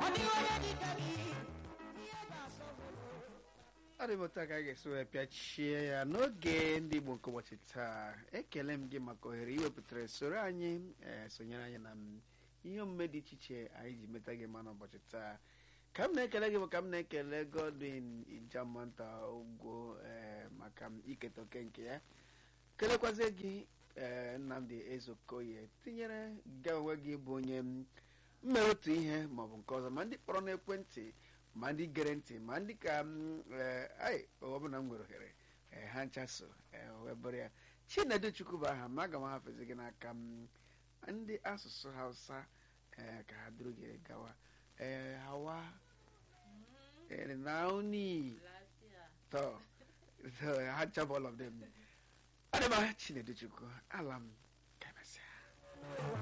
ọ dị m otu a ka a ga-esi wee pịachie ya n'oge ndị Igbo nke ụbọchị taa ekele m gị maka ohere iwepụtara soro anyị ee sonyere anyị na m ihe omume dị iche iche anyị ji meta gị ma n'ụbọchị taa ka m na-ekele gị bụ ka m na-ekele Godwin Ijamanta Ugwo ee maka m iketa oke nke ya kelekwazie gị ee Nnamdi Ezeokoye tinyere gị onwe gị bụ onye mmere otu ihe maọbụ nke ọzọ ma ndị kpọrọ n'ekwentị ma ndị gere ntị ma ndị ka anyị ọbụla m nwere ohere ha nchaso wee bụrụ ya Chinedu Chukwu bụ aha ma aga m ahafezi gị n'aka m ndị asụsụ Hausa ka ha duru gị gawa ee hawa nauni to ha chabụ all of them adịba Chinedu Chukwu ala m